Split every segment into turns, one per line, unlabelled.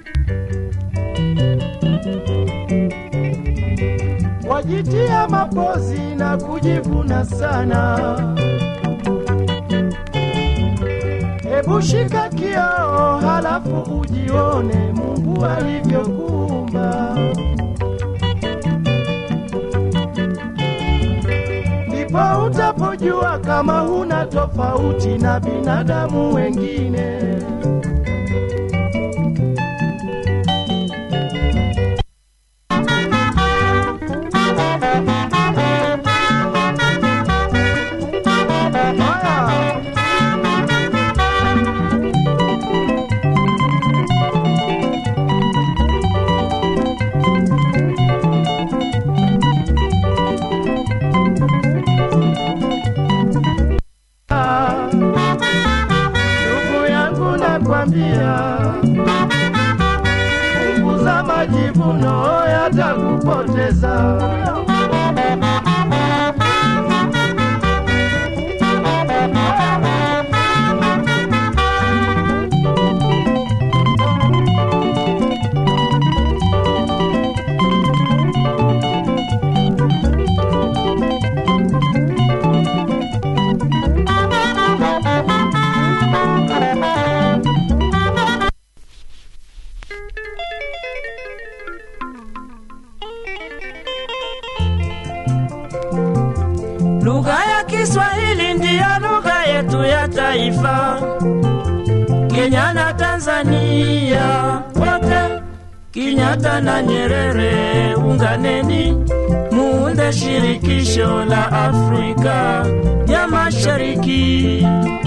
wajitia mapozi na kujivuna sana. Hebu shika kioo, halafu ujione Mungu alivyokuumba. Ndipo utapojua kama huna tofauti na binadamu wengine. Haya. Ndugu yangu nakwambia, punguza majivuno yatakupoteza.
Lugha ya Kiswahili ndiyo lugha yetu ya taifa. Kenya na Tanzania wote, Kenyatta na Nyerere, unganeni muunde shirikisho la Afrika ya Mashariki.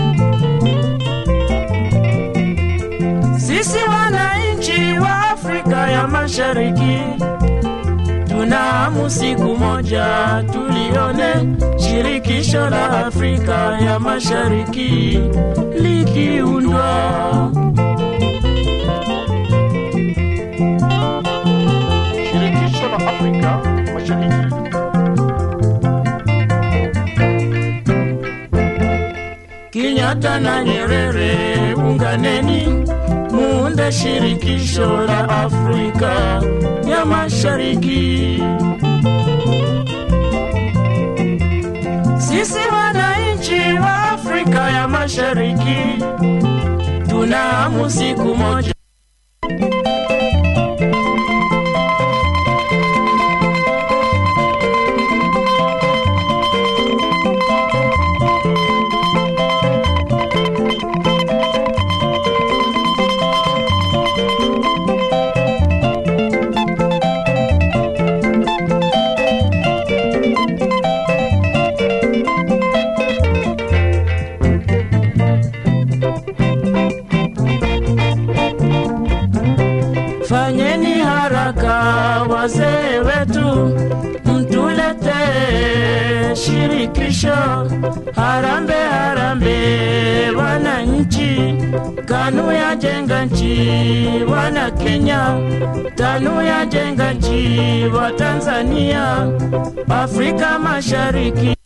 Sisi wananchi wa Afrika ya Mashariki tunahamu siku moja tulione shirikisho la Afrika ya Mashariki likiundwa.
Shirikisho la Afrika Mashariki.
Kenyatta na Nyerere, unganeni muunde shirikisho la Afrika ya Mashariki. Sisi wananchi wa Afrika ya Mashariki tunahamu siku moja Fanyeni haraka wazee wetu, mtulete shirikisho. Harambe, harambe wananchi, KANU ya jenga nchi, wana Kenya, TANU ya jenga nchi, wa Tanzania, Afrika Mashariki.